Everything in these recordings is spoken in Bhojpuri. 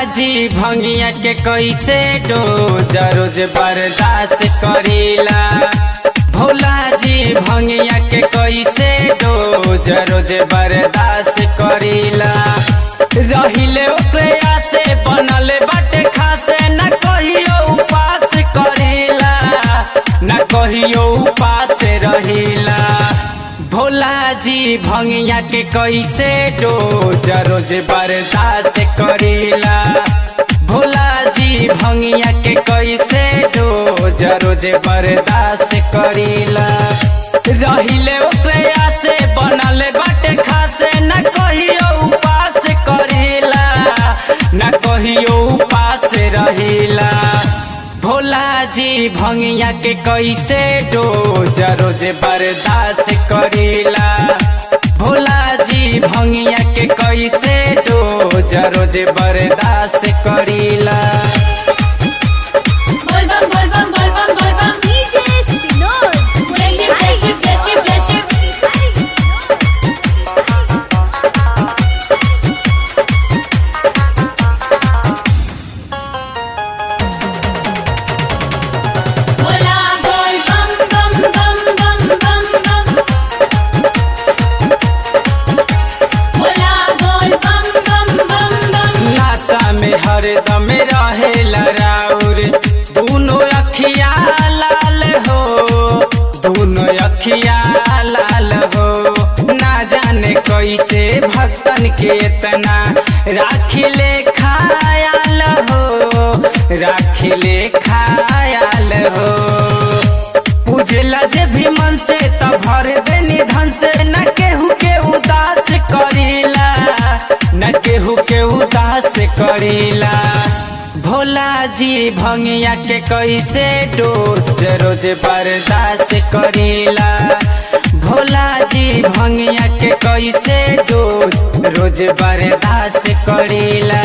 जी भंगिया के कैसे डोज रोज बर्दाश्त करीला भोला जी भंगिया के कैसे डोज रोज बर्दाश्त करीला रहिले ओकरे आसे बनल बाटे खासे न कहियो उपास करीला न कहियो उपास रहिला भोला जी भंगिया के कैसे डोज रोज बर्दाश्त करीला भोला जी भंगिया के कैसे डोज रोज बर्दाश्त करीला रहिले ओकरे आसे बनल बाटे खासे न कहियो उपास करीला न कहियो उपास रहिला भोला जी भंगिया के कैसे डोज रोज बर्दाश्त करीला भोला जी भंगिया के कैसे डोज रोज बर्दाश्त करीला बोलबम बोलबम बोलबम बोलबम DJ Sinor. जय शिव जय शिव जय शिव जय शिव बोला बोल बम बम बम बम बम बम बोला बोल बम बम बम बम नासा में हरदम रहे लराउर दोनों अखिया लाल हो दोनों अखिया लाल हो ना जाने कैसे भक्तन के इतना राखिले खायाल हो राखिले खायाल हो पूजला जे भी मन से तब भर दे निधन से न केहू के उदास करीला न केहू के उदास करीला भोला जी भंगिया के कैसे डोज रोज बर्दाश्त करीला भोला जी भंगिया के कैसे डोज रोज बर्दाश्त करीला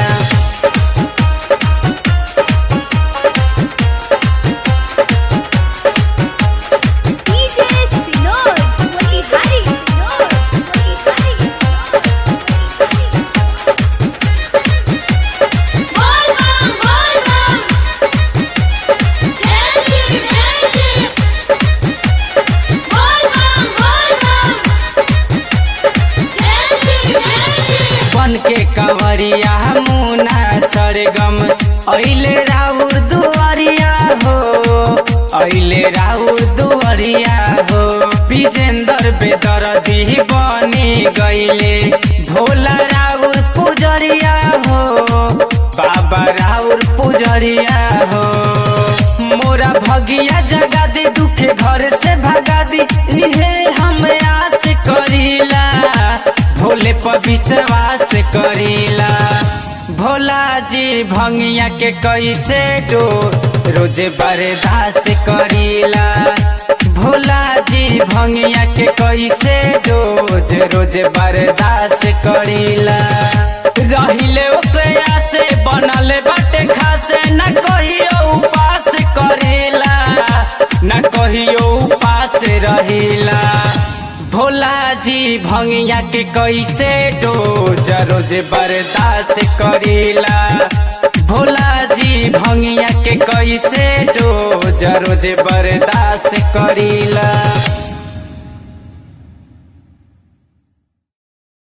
DJ Sinor. Wali Hari Sinor. Wali Hari बोल बम बोल बम जय शिव जय शिव बोल बम बोल बम जय शिव जय शिव बन के कंवरिया मुना सरगम ऐले राउर दुआरिया हो ऐले राउर दुआरिया हो विजेंदर बेदरदी बनी गईले भोला राउर पुजरिया हो बाबा राउर पुजरिया हो मोरा भगिया जगा दे दुखे घर से भगा दी इहे हम आस करीला भोले पर विश्वास करीला भोला जी भंगिया के कैसे डो रोज बर्दाश्त करीला भोला जी भंगिया के कैसे रोज रोज बर्दाश्त करीला रहिले ओकरे से बनल बाटे खासे न कहियो उपास करेला न कहियो उपास रहिला भोला जी भंगिया के कैसे डोज रोज बर्दाश्त करीला भोला जी भंगिया के कैसे डोज रोज बर्दाश्त करीला